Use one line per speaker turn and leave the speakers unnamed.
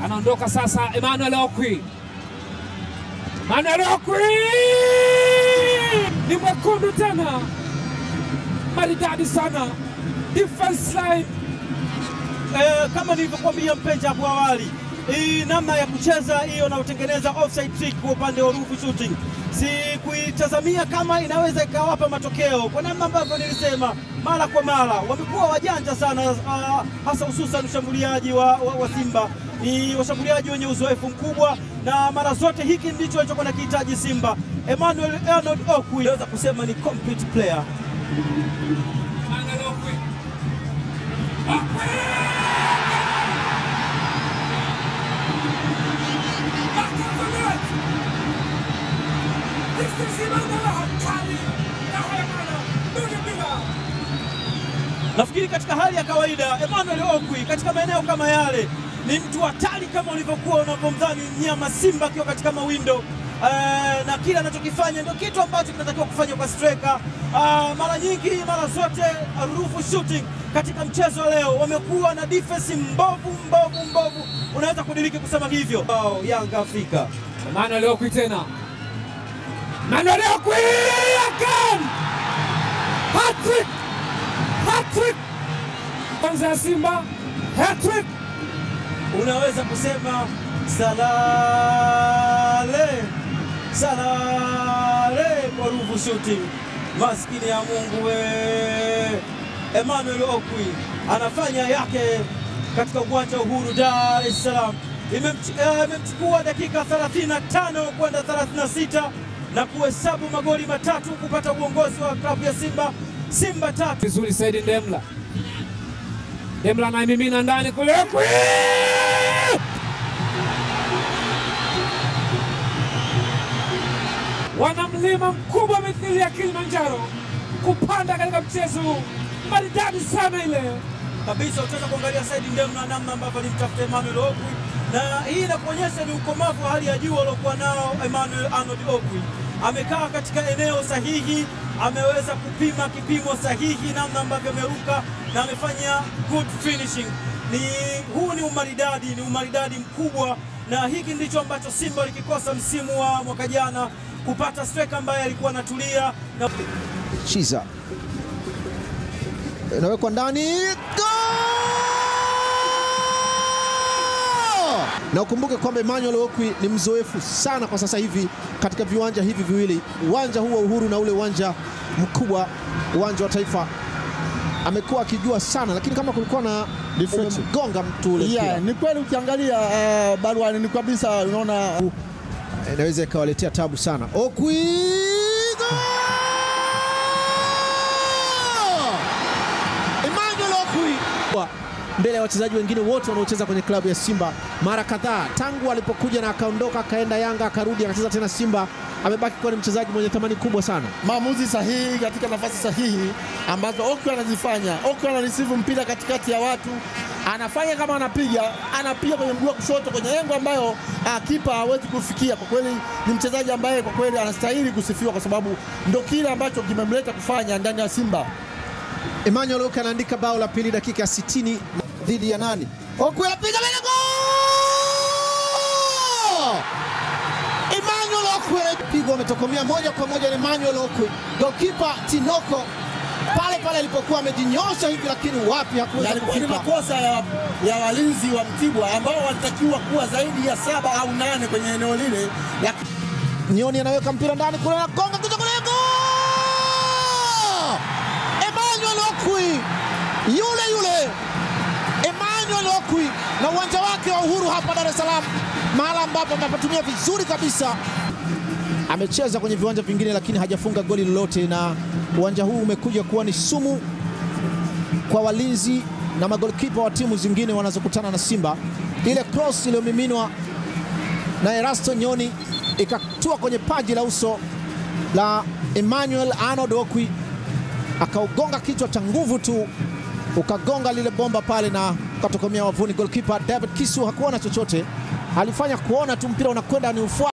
anaondoka sasa. Emmanuel Okwi, Emmanuel Okwi ni mwekundu tena, maridadi sana defense line
Eh, kama nilivyokuambia mpenzi hapo awali, hii namna ya kucheza hiyo na kutengeneza offside trick kwa upande wa Ruvu Shooting si kuitazamia kama inaweza ikawapa matokeo, kwa namna ambavyo nilisema mara kwa mara wamekuwa wajanja sana, ah, hasa hususan ushambuliaji wa, wa, wa Simba ni washambuliaji wenye uzoefu mkubwa, na mara zote hiki ndicho alichokuwa nakihitaji Simba. Emmanuel Arnold Okwi naweza kusema ni complete player.
Emmanuel Okwi. Okwi! Back of the net! This is Emmanuel hatari na Hayamana. Nuni bila.
Nafikiri katika hali ya kawaida Emmanuel Okwi katika maeneo kama yale ni mtu hatari kama ulivyokuwa unavyomdhani mnyama Simba akiwa katika mawindo. Eh, na kile anachokifanya ndio kitu ambacho kinatakiwa kufanya kwa striker. Ah, mara nyingi mara zote Ruvu Shooting katika mchezo wa leo wamekuwa na defense mbovu mbovu mbovu, unaweza kudiriki kusema hivyo. Oh, Yanga Afrika
Emmanuel Okwi tena. Emmanuel Okwi again! Hat-trick! Hat-trick! Kwanza ya Simba, hat-trick!
unaweza kusema salale salale kwa Ruvu Shooting. Maskini ya Mungu we, Emmanuel Okwi anafanya yake katika uwanja wa Uhuru Dar es Salaam. Imemch- eh, Imemchukua dakika 35 kwenda 36 na kuhesabu magoli matatu kupata uongozi wa klabu ya Simba. Simba tatu
Vizuri Saidi Ndemla. Ndemla anaimimina ndani kule Okwi! Wana mlima mkubwa mithili ya Kilimanjaro kupanda katika mchezo huu. maridadi sana ile.
kabisa utaweza kuangalia Saidi Ndemu na namna ambavyo alimtafuta Emmanuel Okwi, na hii inakuonyesha ni ukomavu wa hali ya juu aliokuwa nao Emmanuel Arnold Okwi. Amekaa katika eneo sahihi, ameweza kupima kipimo sahihi, namna ambavyo ameruka na amefanya good finishing. Ni huu ni umaridadi, ni umaridadi mkubwa, na hiki ndicho ambacho Simba walikikosa msimu wa mwaka jana, kupata striker ambaye alikuwa anatulia na
Chiza inawekwa ndani, Goal! na ukumbuke kwamba Emmanuel Okwi ni mzoefu sana kwa sasa hivi katika viwanja hivi viwili, uwanja huu wa Uhuru na ule uwanja mkubwa, uwanja wa Taifa. Amekuwa akijua sana, lakini kama kulikuwa na
Deflection.
umemgonga mtu ule mpira.
Yeah, ni kweli ukiangalia uh, baruani ni kabisa unaona
inaweza ikawaletea tabu sana. Okwi Goal! Emmanuel Okwi Wa- mbele ya wachezaji wengine wote wanaocheza kwenye klabu ya Simba mara kadhaa tangu alipokuja na akaondoka akaenda Yanga akarudi akacheza tena Simba, amebaki kuwa ni mchezaji mwenye thamani kubwa sana.
maamuzi sahihi katika nafasi sahihi ambazo Okwi anazifanya. Okwi anareceive mpira katikati ya watu, anafanya kama anapiga, anapiga kwenye mguu wa kushoto kwenye engo ambayo ah, kipa hawezi kufikia. Kwa kweli ni mchezaji ambaye kwa kweli anastahili kusifiwa, kwa sababu ndo kile ambacho kimemleta kufanya ndani ya Simba.
Emmanuel Okwi anaandika bao la pili dakika ya 60 dhidi ya nani? Okwi anapiga mbele goal! Emmanuel Okwi pigwa ametokomea moja kwa moja na Emmanuel Okwi. Goalkeeper Tinoko pale pale alipokuwa amejinyosha hivi, lakini wapi hakuweza
Yalikuwa ni
kufika.
makosa ya, ya walinzi wa Mtibwa ambao walitakiwa kuwa zaidi ya saba au nane kwenye eneo lile, lakini
Nyoni anaweka mpira ndani kule na gonga kuja kule goal! Emmanuel Okwi yule yule Emmanuel Okwi na uwanja wake wa Uhuru hapa Dar es Salaam, mahala ambapo amepatumia vizuri kabisa. Amecheza kwenye viwanja vingine lakini hajafunga goli lolote, na uwanja huu umekuja kuwa ni sumu kwa walinzi na magolikipa wa timu zingine wanazokutana na Simba. Ile cross iliyomiminwa na Erasto Nyoni ikatua kwenye paji la uso la Emmanuel Arnold Okwi, akaugonga kichwa cha nguvu tu, ukagonga lile bomba pale na ukatokomea wavuni. Goalkeeper David Kisu hakuona chochote, alifanya kuona tu mpira unakwenda ni ufuata